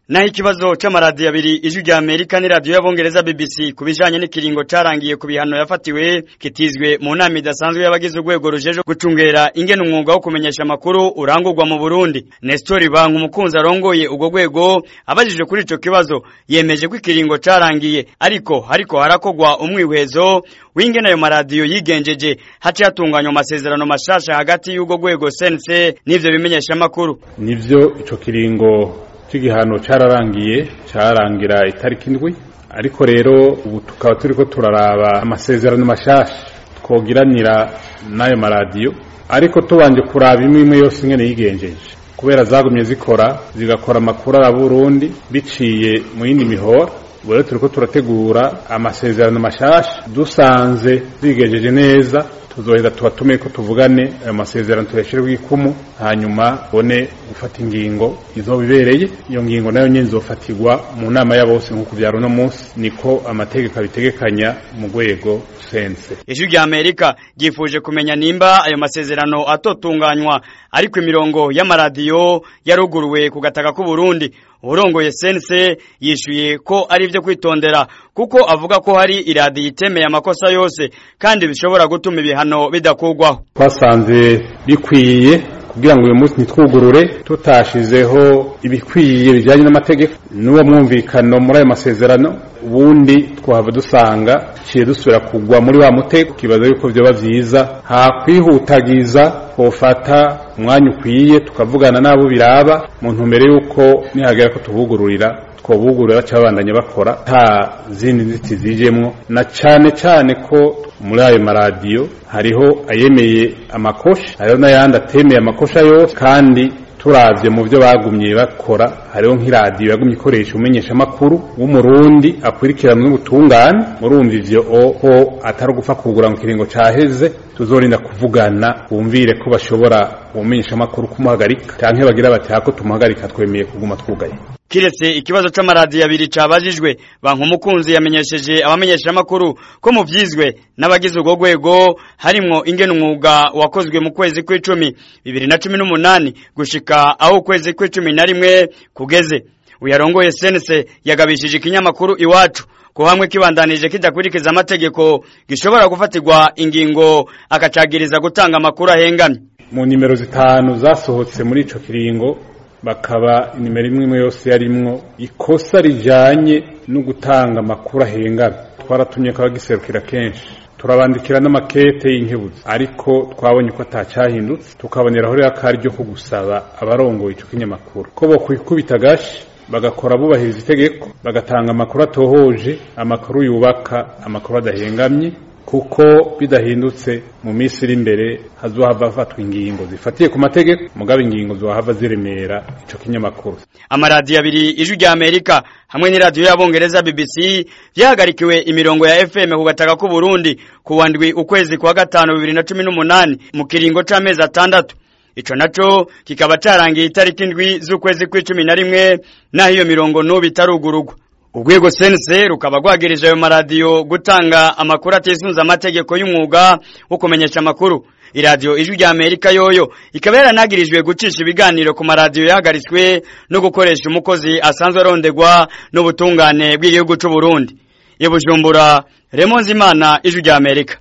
naho ikibazo c'amaradiyo abiri ijwi rya Amerika n'iradiyo y'abongereza BBC ku bijanye n'ikiringo carangiye ku bihano yafatiwe kitizwe mu nama idasanzwe y'abagize urwego rujeje gucungera ingene umwuga wo kumenyesha amakuru urangurwa mu Burundi Nestor Bank umukunzi arongoye ubwo rwego abajije kuri ico kibazo yemeje ko ikiringo carangiye ariko hariko harakogwa umwihwezo w'ingene ayo maradiyo yigenjeje haci hatunganywa amasezerano mashasha hagati y'ubwo rwego CNC n'ivyo bimenyesha amakuru nivyo ico kiringo c'igihano cararangiye carangira itariki indwi ariko rero ubu tukaba turiko turaraba amasezerano mashasha twogiranira n'ayo maradiyo ariko tubanje kuraba imwe imwe yose ingene yigenjeje kubera zagumye zikora zigakora amakuru ara Burundi biciye mu yindi mihora ubu rero turiko turategura amasezerano mashasha dusanze zigejeje neza tuzoheza tubatume ko tuvugane ayo masezerano tuyashyireho ikumu hanyuma bone gufata ingingo izobibereye iyo ngingo nayo nyine izofatirwa mu nama ya bose nk'uko byari uno munsi niko amategeko abitegekanya mu rwego sense ijwi rya amerika ryifuje kumenya nimba ayo masezerano atotunganywa ariko imirongo y'amaradiyo yaruguruwe ku gataka k'u Burundi urongoye sense yishuye ko ari ibyo kwitondera kuko avuga ko hari iradiyo itemeye amakosa yose kandi bishobora gutuma ibihano bidakugwaho twasanze bikwiye kugira ngo uyu munsi ntitwugurure tutashizeho ibikwiye bijyanye n'amategeko n'uwo mwumvikano muri ayo masezerano ubundi twahava dusanga ciye dusubira kugwa muri wa mutego kibaza yuko vyoba vyiza hakwihutagiza twofata umwanya ukwiye tukavugana n'abo biraba mu ntumbero yuko nihagera ko tubugururira twobugurura cabandanya bakora nta zindi nziti zijemwo na cane cane ko muri ayo maradiyo hariho ayemeye amakosha hariho n'ayandi atemeye amakosha yose kandi turavye mu byo bagumye bakora hariho nk'iradiyo yagumye ikoresha umenyesha amakuru w'umurundi akurikirana n'ubutungane murumva ivyo oho atari ugupfa kugura mu kiringo caheze tuzorinda kuvugana bumvire ko bashobora umenyesha amakuru kumuhagarika canke bagira bati hako tumuhagarika twemeye kuguma twugaye kiretse ikibazo c'amaradiyo abiri cabajijwe banka umukunzi yamenyesheje abamenyesha amakuru ko mu vyizwe n'abagize urwo rwego harimwo ingene umwuga wakozwe mu kwezi kw'icumi bibiri na cumi n'umunani gushika aho ukwezi kw'icumi na rimwe kugeze uyarongoye senese yagabishije ikinyamakuru iwacu ko hamwe kibandanije kidakurikiza amategeko gishobora gufatirwa ingingo akacagiriza gutanga amakuru ahengamye mu nimero zitanu zasohotse muri ico kiringo bakaba inimero imwe imwe yose yarimwo ikosa rijanye no gutanga amakuru ahengamye twaratumye ko abagiserukira kenshi turabandikira n'amakete y'inkebuzo ariko twabonye ko atacyahindutse tukaboneraho rero akaryo ko gusaba abarongoye ico kinyamakuru ko bokwikubita gashi bagakora bubahiriza itegeko bagatanga amakuru atohoje amakuru yubaka amakuru adahengamye kuko bidahindutse mu minsi iri imbere hazohava hafatwa ingingo zifatiye ku mategeko mugabo ingingo zohava ziremera ico kinyamakuru amaradiyo abiri ijwi rya amerika hamwe n'iradiyo y'abongereza bbc vyahagarikiwe imirongo ya fm ku gataka k'u burundi ku wa ndwi ukwezi kwa gatanu bibiri na cumi n'umunani mu kiringo c'amezi atandatu ico naco kikaba carangiye itariki indwi z'ukwezi kw'icumi na rimwe naho iyo mirongo n'ubu itarugurugwa urwego sense rukaba rwagirije ayo maradiyo gutanga amakuru atisunze amategeko y'umwuga wo kumenyesha amakuru iradiyo ijwi rya amerika yoyo ikaba yaranagirijwe gucisha ibiganiro ku maradiyo yahagaritswe no gukoresha umukozi asanzwe arondegwa n'ubutungane bw'igihugu c'u Burundi i Bujumbura Remonzimana ijwi rya Amerika